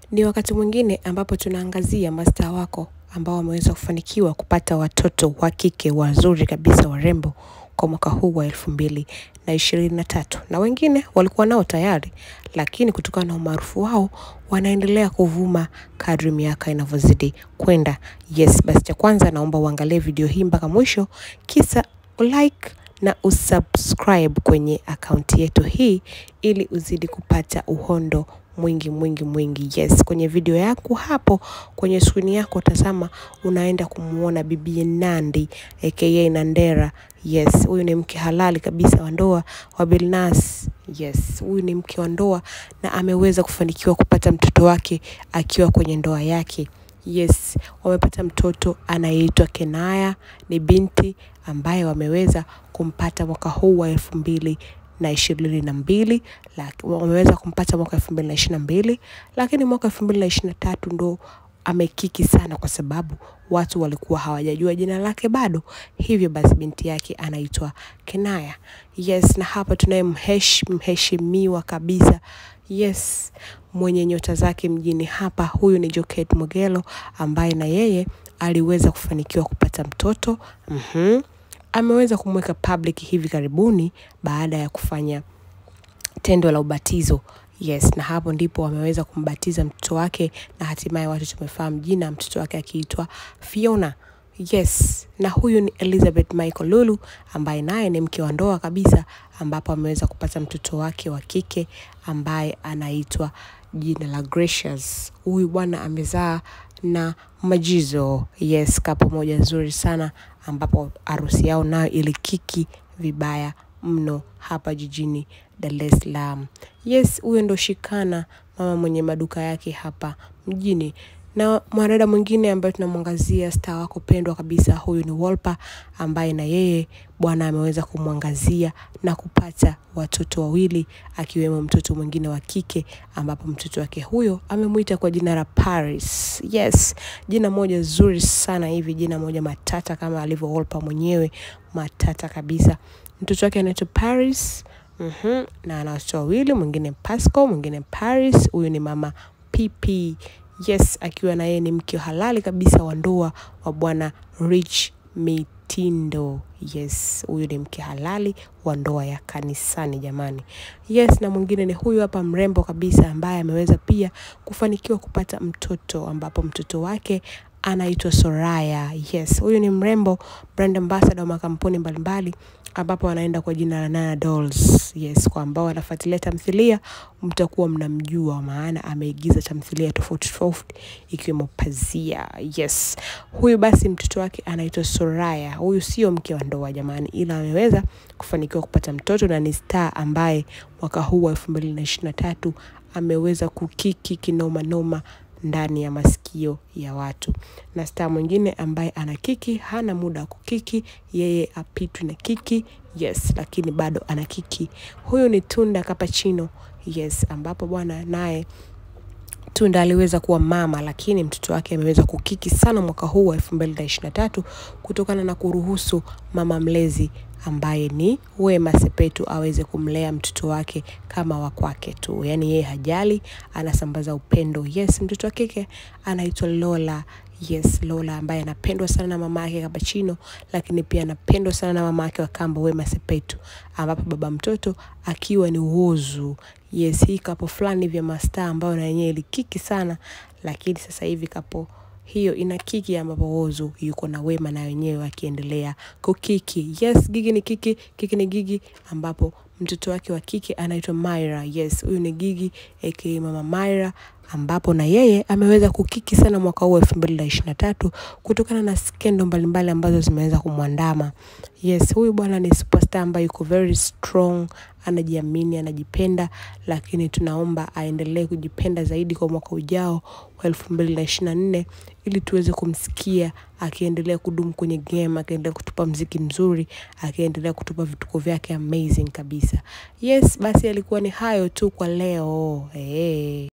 Ni wakati mwingine ambapo tunaangazia mastaa wako ambao wameweza kufanikiwa kupata watoto wa kike wazuri kabisa warembo kwa mwaka huu wa elfu mbili na ishirini na tatu na wengine walikuwa nao tayari, lakini kutokana na umaarufu wao wanaendelea kuvuma kadri miaka inavyozidi kwenda. Yes, basi cha kwanza naomba uangalie video hii mpaka mwisho, kisa ulike na usubscribe kwenye akaunti yetu hii ili uzidi kupata uhondo mwingi mwingi mwingi. Yes, kwenye video yako hapo kwenye skrini yako tazama, unaenda kumuona Bibi Nandy aka Nandera. Yes, huyu ni mke halali kabisa wa ndoa wa Billnass. Yes, huyu ni mke wa ndoa na ameweza kufanikiwa kupata mtoto wake akiwa kwenye ndoa yake. Yes, wamepata mtoto anayeitwa Kenaya, ni binti ambaye wameweza kumpata mwaka huu wa elfu mbili na ishirini na mbili wameweza kumpata mwaka elfu mbili na ishirini na mbili lakini mwaka elfu mbili na ishirini na tatu ndo amekiki sana kwa sababu watu walikuwa hawajajua jina lake bado. Hivyo basi binti yake anaitwa Kenaya. Yes, na hapa tunaye mhesh, mheshimiwa kabisa. Yes, mwenye nyota zake mjini hapa, huyu ni Jokate Mwegelo ambaye na yeye aliweza kufanikiwa kupata mtoto. Mhm. Ameweza kumweka public hivi karibuni baada ya kufanya tendo la ubatizo. Yes, na hapo ndipo wameweza kumbatiza mtoto wake na hatimaye watu tumefahamu jina mtoto wake akiitwa Fiona. Yes, na huyu ni Elizabeth Michael Lulu ambaye naye ni mke wa ndoa kabisa ambapo ameweza kupata mtoto wake wa kike ambaye anaitwa jina la Gracious. Huyu bwana amezaa na Majizo. Yes, kapo moja nzuri sana ambapo harusi yao nayo ilikiki vibaya mno hapa jijini Dar es Salaam. Yes, huyo ndo Shikana, mama mwenye maduka yake hapa mjini. Na mwanadada mwingine ambaye tunamwangazia star wako pendwa kabisa, huyu ni Wolper ambaye na yeye bwana ameweza kumwangazia na kupata watoto wawili akiwemo mtoto mwingine wa kike ambapo mtoto wake huyo amemwita kwa jina la Paris. Yes, jina moja zuri sana hivi, jina moja matata kama alivyo Wolper mwenyewe, matata kabisa. Mtoto wake anaitwa Paris. Mhm, na ana watoto wawili, mwingine Pascal, mwingine Paris. Huyu ni mama PP. Yes, akiwa na yeye ni mke halali kabisa wa ndoa wa bwana Rich Mitindo. Yes, huyu ni mke halali wa ndoa ya kanisani jamani. Yes, na mwingine ni huyu hapa mrembo kabisa ambaye ameweza pia kufanikiwa kupata mtoto ambapo mtoto wake anaitwa Soraya. Yes, huyu ni mrembo brand ambassador wa makampuni mbalimbali ambapo anaenda kwa jina la Nana Dolls. Yes, kwa ambao wanafuatilia tamthilia mtakuwa mnamjua maana ameigiza tamthilia tofauti tofauti ikiwemo Pazia. Yes. Huyu basi mtoto wake anaitwa Soraya. Huyu sio mke wa ndoa jamani, ila ameweza kufanikiwa kupata mtoto na ni star ambaye mwaka huu wa elfu mbili na ishirini na tatu ameweza kukiki kinoma noma ndani ya masikio ya watu. Na star mwingine ambaye ana kiki hana muda wa kukiki, yeye apitwi na kiki. Yes, lakini bado ana kiki. Huyu ni Tunda Kapachino. Yes, ambapo bwana naye Tunda aliweza kuwa mama lakini mtoto wake ameweza kukiki sana mwaka huu wa elfu mbili na ishirini na tatu kutokana na kuruhusu mama mlezi ambaye ni Wema Sepetu aweze kumlea mtoto wake kama wa kwake tu, yaani yeye hajali, anasambaza upendo. Yes, mtoto wa kike anaitwa Lola. Yes, Lola ambaye anapendwa sana na mama yake Kapachino, lakini pia anapendwa sana na mama yake wa kambo Wema Sepetu, ambapo baba mtoto akiwa ni Whozu. Yes, hii kapo fulani vya mastaa ambayo na yenyewe ilikiki sana, lakini sasa hivi kapo hiyo ina kiki ambapo Whozu yuko na Wema na wenyewe akiendelea kukiki. Yes, Gigi ni kiki, kiki ni Gigi ambapo mtoto wake wa kike anaitwa Myra. Yes, huyu ni Gigi aka Mama Myra ambapo na yeye ameweza kukiki sana mwaka huu elfu mbili na ishirini na tatu kutokana na skendo mbalimbali ambazo zimeweza kumwandama. Yes, huyu bwana ni superstar ambaye yuko very strong, anajiamini, anajipenda, lakini tunaomba aendelee kujipenda zaidi kwa mwaka ujao wa elfu mbili na ishirini na nne ili tuweze kumsikia akiendelea kudumu kwenye game, akiendelea kutupa mziki mzuri, akiendelea kutupa vituko vyake amazing kabisa. Yes, basi alikuwa ni hayo tu kwa leo. Hey.